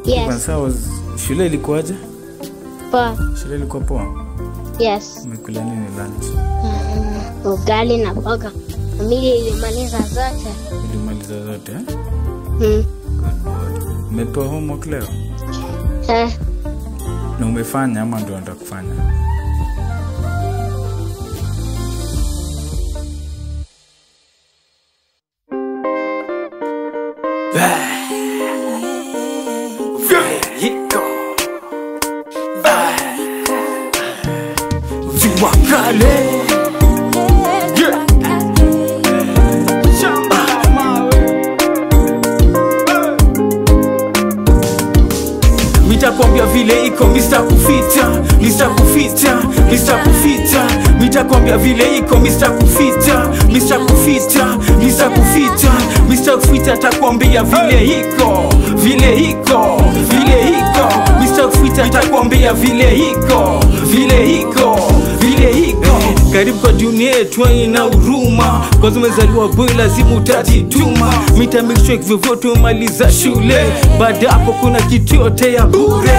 Yes. Sawa, shule ilikuwaje? Poa. Shule ilikuwa poa. Yes. Umekula nini lunch? Mm, Ugali na mboga. Familia ilimaliza zote. Ulimaliza zote eh? Mm. Umepewa homework leo Eh, na umefanya ama ndio unataka kufanya? Viwakale Yeah. Shamba la mawe. mitakwambia vile iko Mr. kufita Mr. kufita Mr. kufita mitakwambia vile iko Mr. kufita Mr. kufita Mr. kufita Mr. kufita takwambia vile iko vile iko vile iko Mr. kufita takwambia vile iko vile iko vile iko karibu kwa dunia yetu ina huruma kwanza umezaliwa boy lazima utajituma mita make sure vyovyote umaliza shule baada hapo kuna kitu yote ya bure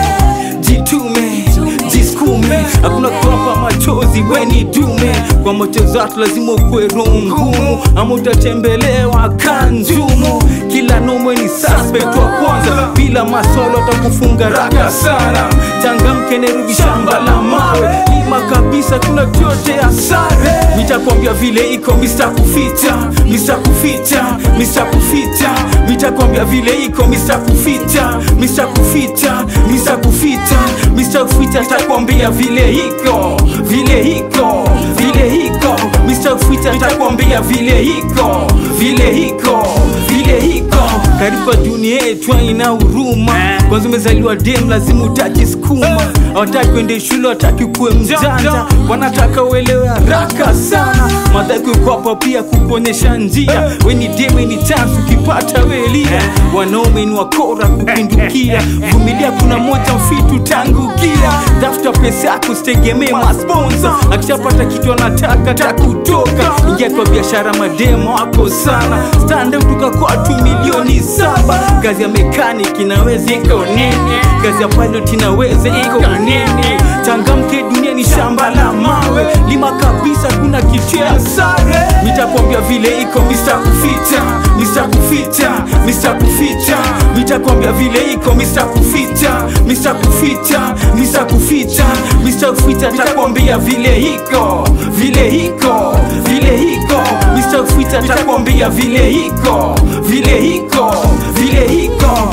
jitume jiskume hakuna kuwapa machozi weni dume kwa moto zatu lazima ukuwe roho ngumu ama utatembelewa kanjumu kila nomwe ni suspect wa kwanza bila maswala atakufunga raka sana changamke Nairobi shamba la mawe lima kabisa kuna kyote ya sare mitakwambia vile iko Mr. kufita Mr. kufita Mr. kufita mitakwambia vile iko Mr. kufita Mr. kufita Mr. kufita Mr. kufita takwambia vile iko vile iko vile iko Mr. kufita takwambia vile iko vile iko vile iko karibu kwa dunia yetu ina huruma kwanza umezaliwa dem lazima utajisukuma hawataki kwende shule wataki kuwe mjanja wanataka uelewe haraka sana madhaki uko hapa pia kukuonyesha njia weni dem weni chance ukipata welia wanaume ni wakora kupindukia vumilia kuna moja mfitu tangukia tafuta pesa yako sitegemee masponsa akishapata kitu anataka takutoka ingia kwa biashara mademo wako sana stande kutoka kwa tu milioni saba kazi ya mekanik inaweza iko nini kazi ya pilot inaweza iko nini changamke dunia ni shamba la mawe lima kabisa kuna kitu ya sare mitakwambia vile iko Mr. kufita Mr. kufita Mr. kufita mitakwambia vile iko Mr. kufita Mr. kufita Mr. kufita Mr. kufita takwambia vile iko vile iko vile iko Mr. kufita takwambia vile iko vile iko vile iko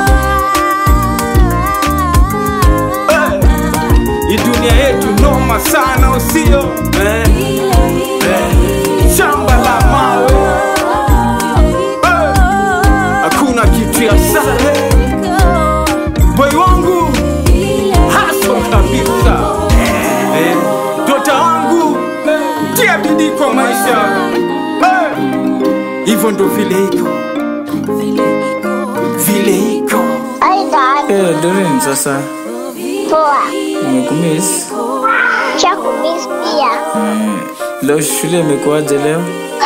Eh, hii dunia yetu noma sana usio eh, eh, shamba la mawe Eh, hakuna kitu ya sare boy wangu haso kabisa Eh, dota wangu tia bidii kwa maisha Eh, hivyo ndo vile iko vile iko Hi dad. Eh, Doreen, sasa Poa. nimekumiss. Chakumiss pia. Eh, leo shule imekuwaje leo?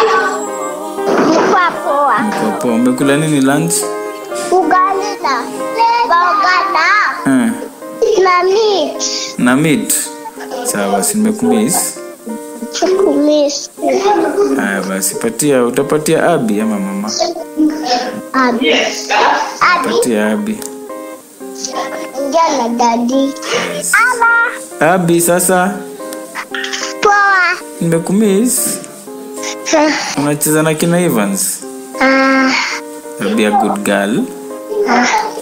Mkwa poa. Kwa poa. Umekula nini lunch? Ugali na mboga na Eh, na meat. na meat. Sawa basi nimekumiss. Chakumiss. Haya basi patia utapatia Abi ama mama? Abi. Abi. Patia Abi. Ongea na dadi. Ama. Abi sasa Poa. nimekumiss. Unacheza na kina Evans? Ah. Be a good girl. Ah.